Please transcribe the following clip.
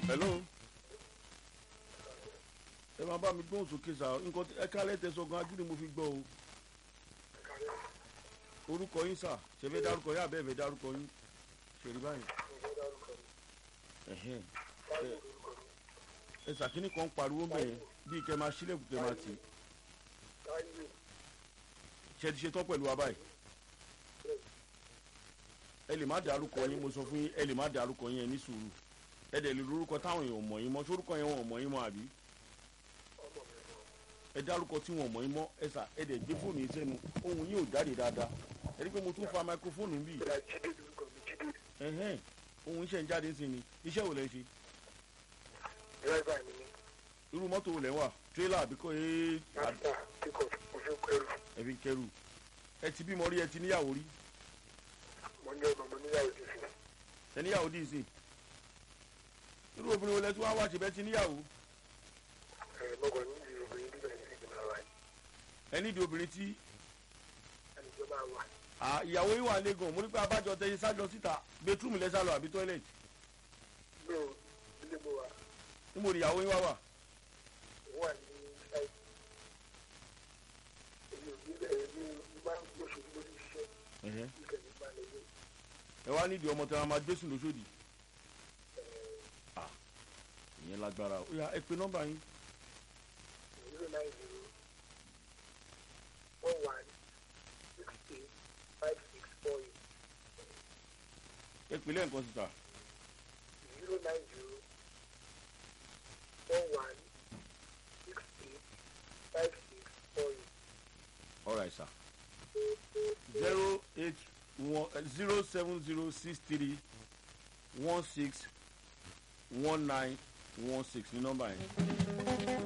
hello ẹ máa bá mi gbóhùn sókè sá nǹkan ẹ kálẹ̀ tẹ̀sán gan ajú ni mo fi gbọ́ o orúkọ yín sà ṣe fẹ́ dárúkọ yín àbẹ́ ẹ̀ fẹ́ dárúkọ yín ṣèrí báyìí ẹ̀hẹ́n ẹ- ẹ sàkíní kan pariwo ń bẹ̀ yẹn bíi kẹ́ máa sílẹ̀kùn kẹ́ máa tì í ṣe ti ṣe tán pẹ̀lú wa báyìí ẹ lè má dárúkọ yín mo sọ fún yín ẹ lè má dárúkọ yín ẹ ní sùúrù ẹ dẹ̀ lè lórúkọ táwọn èèyàn mọ̀ yín mọ́ sórúkọ yẹn wọn ò mọ̀ yín mọ́ àbí ẹ dárúkọ tí wọn ò mọ̀ yín mọ́ ẹ sà ẹ dẹ̀ gbé fóònù yín sẹ́nu ohun yín ò jáde dáadáa ẹ rí i pé mo tún fa máikrófóònù ń bì ẹ̀hẹ́n ohun iṣẹ́ ń jáde sí ni iṣẹ́ wo lẹ ń ṣe dírẹ́bà mi ní irú mọ́tò wo lẹ ń wà tírélà àbí kò ẹ mástà tí kò mo fi ń kẹrù ẹ fi ń kẹrù ẹ ti bímọ rí ẹ ti níyàwó rí mo ní ọmọ mo níyàwó ti fi ẹ níyàwó dì í sí irú obìnrin wo lẹ tí wọ́n á wá ṣe bẹ́ẹ̀ ti níyàwó ẹ̀ mọ́kàn ní ìlú obìnrin bíbẹ̀ ní ìgbìmọ̀ wa ẹ nídìí obìnrin tí ẹni tó máa wà à ìyàwó yín wà lẹ́gàn mo ní pé abájọ tẹ yín sájọ síta bẹtúrúmù lẹ́sà lọ àbí tọ́ílẹ̀tì lóò ilé mo wà níbo ni ìyàwó yín wá wà ó wà ní ṣáì èmi ò ní bẹ̀rẹ̀ ní máa ń gbóṣù ní lórí iṣẹ́ ìkẹ́ ní máa lè yé ẹ wá nídìí ọmọ tí wọn máa gbésùn lóṣòdì Ah, ìyẹn lágbára ó yá ẹ pe nọ́mbà yín zero nine zero one one six eight five six four eight ẹ pè lẹ́ǹkan síta zero nine zero one one six eight five six four eight. alright sir zero eight one zero seven zero six three one six one nine one six ní nọ́mbà yẹn